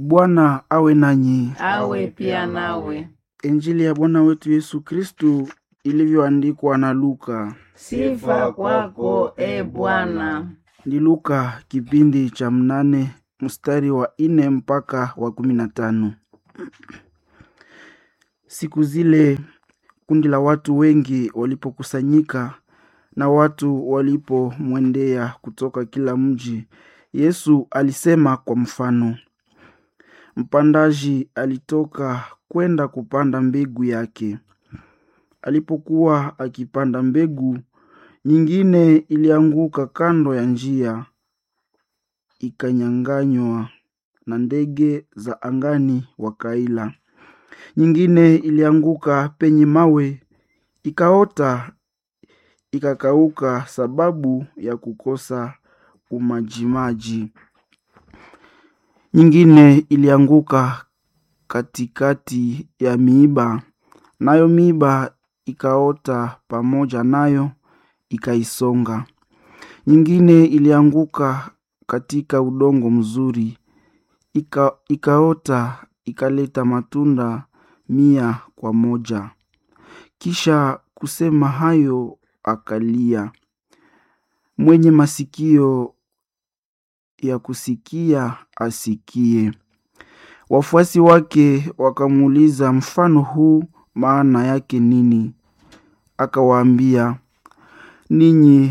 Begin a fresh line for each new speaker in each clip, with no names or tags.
Bwana awe nanyi.
awe pia nawe.
Injili ya Bwana wetu Yesu Kristu ilivyoandikwa na Luka.
Sifa kwako e Bwana.
Ni Luka kipindi cha mnane mstari wa ine mpaka wa kumi na tano. Siku zile kundi la watu wengi walipokusanyika na watu walipomwendea kutoka kila mji, Yesu alisema kwa mfano, mpandaji alitoka kwenda kupanda mbegu yake. Alipokuwa akipanda mbegu, nyingine ilianguka kando ya njia, ikanyang'anywa na ndege za angani wakaila. Nyingine ilianguka penye mawe, ikaota, ikakauka sababu ya kukosa umajimaji. Nyingine ilianguka katikati ya miiba, nayo miiba ikaota pamoja nayo ikaisonga. Nyingine ilianguka katika udongo mzuri, ika, ikaota ikaleta matunda mia kwa moja. Kisha kusema hayo akalia. Mwenye masikio ya kusikia asikie. Wafuasi wake wakamuuliza mfano huu maana yake nini? Akawaambia, ninyi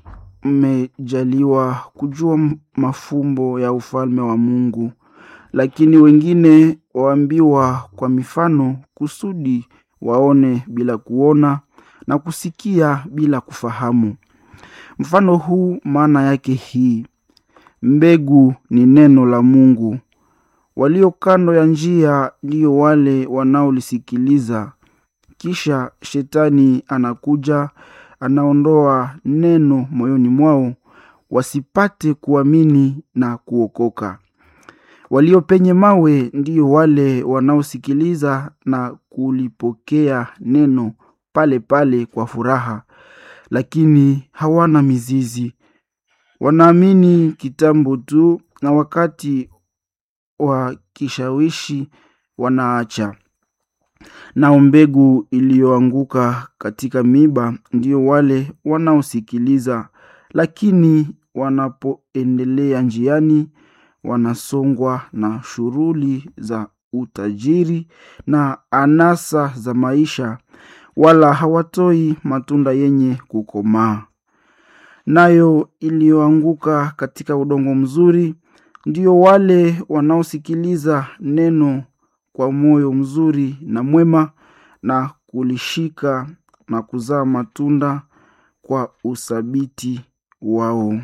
mmejaliwa kujua mafumbo ya ufalme wa Mungu, lakini wengine waambiwa kwa mifano, kusudi waone bila kuona na kusikia bila kufahamu. Mfano huu maana yake hii: mbegu ni neno la Mungu. Walio kando ya njia ndiyo wale wanaolisikiliza. Kisha shetani anakuja, anaondoa neno moyoni mwao, wasipate kuamini na kuokoka. Walio penye mawe ndiyo wale wanaosikiliza na kulipokea neno pale pale kwa furaha, lakini hawana mizizi. Wanaamini kitambo tu, na wakati wa kishawishi wanaacha. Nao mbegu iliyoanguka katika miiba ndiyo wale wanaosikiliza, lakini wanapoendelea njiani wanasongwa na shughuli za utajiri na anasa za maisha, wala hawatoi matunda yenye kukomaa. Nayo iliyoanguka katika udongo mzuri ndio wale wanaosikiliza neno kwa moyo mzuri na mwema na kulishika na kuzaa matunda kwa uthabiti wao.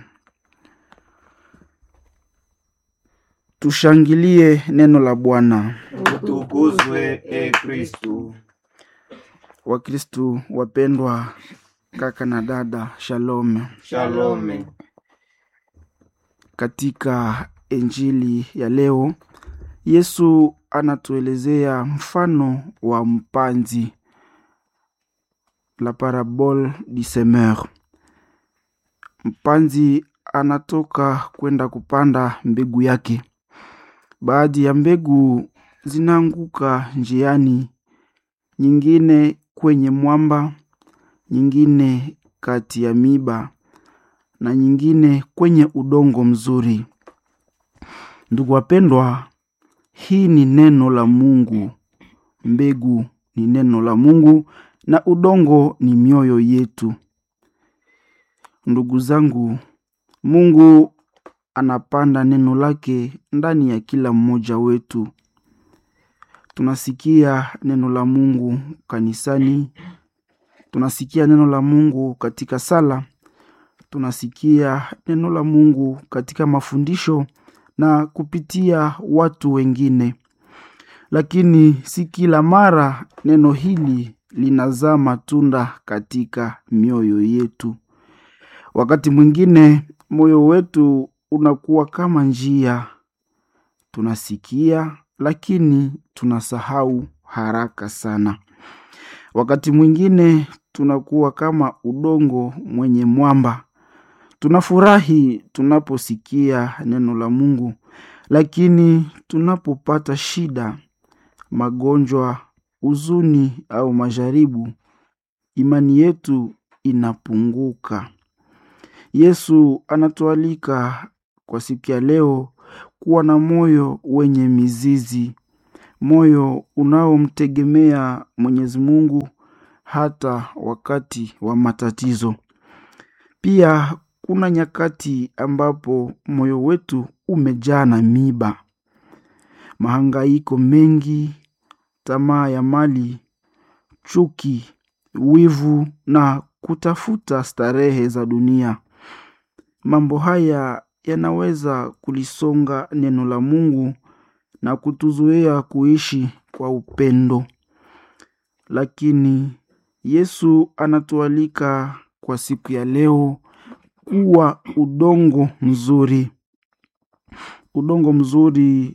Tushangilie neno la Bwana.
Utukuzwe e Kristu.
Wakristu wapendwa, kaka na dada, shalom.
Shalome.
Katika Injili ya leo Yesu anatuelezea mfano wa mpanzi, la parabole du semeur. Mpanzi anatoka kwenda kupanda mbegu yake. Baadhi ya mbegu zinaanguka njiani, nyingine kwenye mwamba, nyingine kati ya miba na nyingine kwenye udongo mzuri. Ndugu wapendwa, hii ni neno la Mungu. Mbegu ni neno la Mungu na udongo ni mioyo yetu. Ndugu zangu, Mungu anapanda neno lake ndani ya kila mmoja wetu. Tunasikia neno la Mungu kanisani, tunasikia neno la Mungu katika sala, tunasikia neno la Mungu katika mafundisho na kupitia watu wengine, lakini si kila mara neno hili linazaa matunda katika mioyo yetu. Wakati mwingine moyo wetu unakuwa kama njia, tunasikia lakini tunasahau haraka sana. Wakati mwingine tunakuwa kama udongo mwenye mwamba, tunafurahi tunaposikia neno la Mungu, lakini tunapopata shida, magonjwa, huzuni au majaribu, imani yetu inapunguka. Yesu anatualika kwa siku ya leo kuwa na moyo wenye mizizi, moyo unaomtegemea Mwenyezi Mungu hata wakati wa matatizo. Pia kuna nyakati ambapo moyo wetu umejaa na miba, mahangaiko mengi, tamaa ya mali, chuki, wivu na kutafuta starehe za dunia. Mambo haya yanaweza kulisonga neno la Mungu na kutuzuia kuishi kwa upendo. Lakini Yesu anatualika kwa siku ya leo kuwa udongo mzuri. Udongo mzuri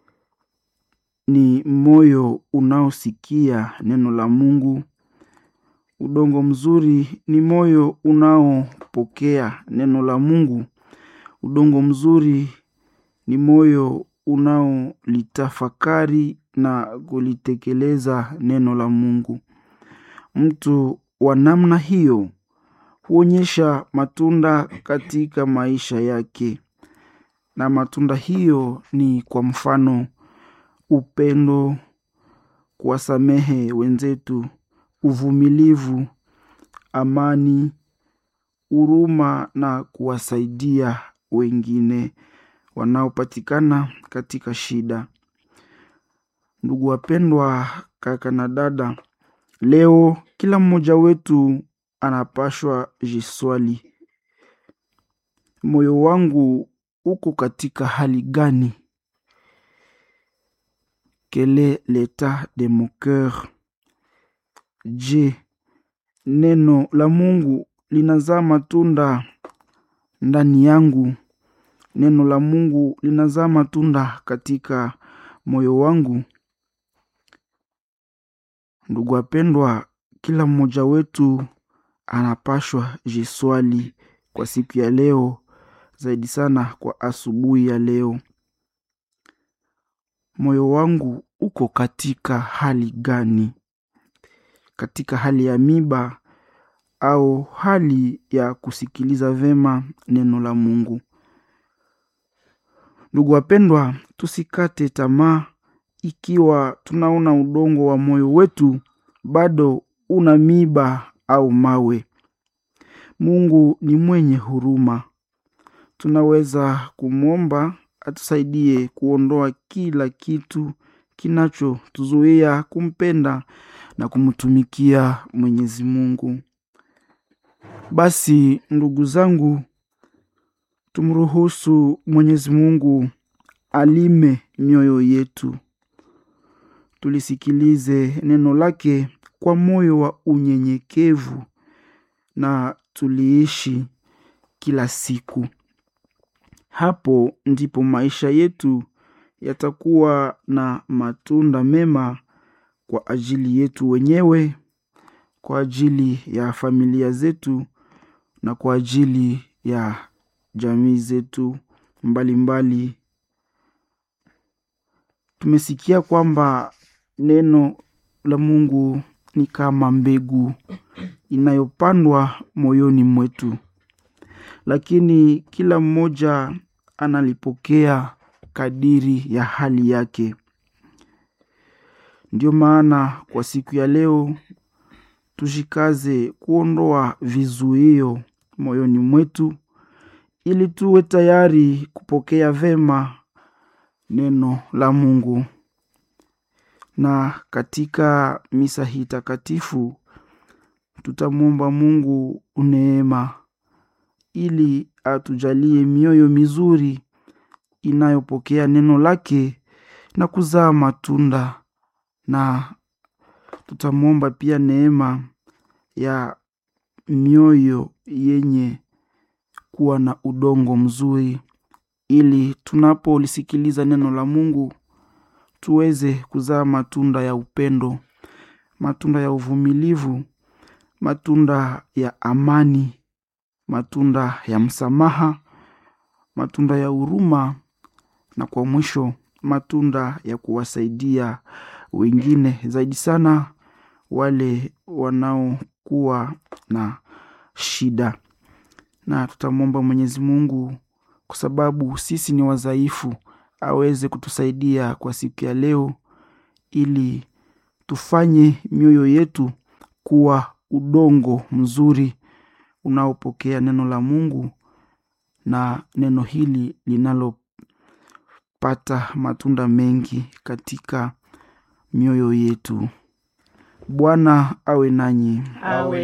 ni moyo unaosikia neno la Mungu. Udongo mzuri ni moyo unaopokea neno la Mungu. Udongo mzuri ni moyo unaolitafakari na kulitekeleza neno la Mungu. Mtu wa namna hiyo huonyesha matunda katika maisha yake, na matunda hiyo ni kwa mfano upendo, kuwasamehe wenzetu, uvumilivu, amani, huruma na kuwasaidia wengine wanaopatikana katika shida. Ndugu wapendwa, kaka na dada, leo kila mmoja wetu anapashwa jiswali, moyo wangu uko katika hali gani? Quel est l'état de mon cœur? Je, neno la Mungu linazaa matunda ndani yangu? Neno la Mungu linazaa matunda katika moyo wangu? Ndugu wapendwa, kila mmoja wetu anapashwa jiswali kwa siku ya leo, zaidi sana kwa asubuhi ya leo. Moyo wangu uko katika hali gani? Katika hali ya miba au hali ya kusikiliza vema neno la Mungu? Ndugu wapendwa, tusikate tamaa ikiwa tunaona udongo wa moyo wetu bado una miba au mawe. Mungu ni mwenye huruma. Tunaweza kumwomba atusaidie kuondoa kila kitu kinachotuzuia kumpenda na kumtumikia Mwenyezi Mungu. Basi ndugu zangu, tumruhusu Mwenyezi Mungu alime mioyo yetu. Tulisikilize neno lake kwa moyo wa unyenyekevu na tuliishi kila siku. Hapo ndipo maisha yetu yatakuwa na matunda mema kwa ajili yetu wenyewe, kwa ajili ya familia zetu na kwa ajili ya jamii zetu mbalimbali. Tumesikia kwamba neno la Mungu ni kama mbegu inayopandwa moyoni mwetu, lakini kila mmoja analipokea kadiri ya hali yake. Ndio maana kwa siku ya leo tushikaze kuondoa vizuio moyoni mwetu ili tuwe tayari kupokea vema neno la Mungu. Na katika misa hii takatifu tutamwomba Mungu neema ili atujalie mioyo mizuri inayopokea neno lake na kuzaa matunda, na tutamwomba pia neema ya mioyo yenye kuwa na udongo mzuri, ili tunapolisikiliza neno la Mungu tuweze kuzaa matunda ya upendo, matunda ya uvumilivu, matunda ya amani, matunda ya msamaha, matunda ya huruma na kwa mwisho matunda ya kuwasaidia wengine zaidi sana wale wanaokuwa na shida na tutamwomba mwenyezi mungu kwa sababu sisi ni wadhaifu aweze kutusaidia kwa siku ya leo ili tufanye mioyo yetu kuwa udongo mzuri unaopokea neno la mungu na neno hili linalopata matunda mengi katika mioyo yetu bwana awe nanyi
awe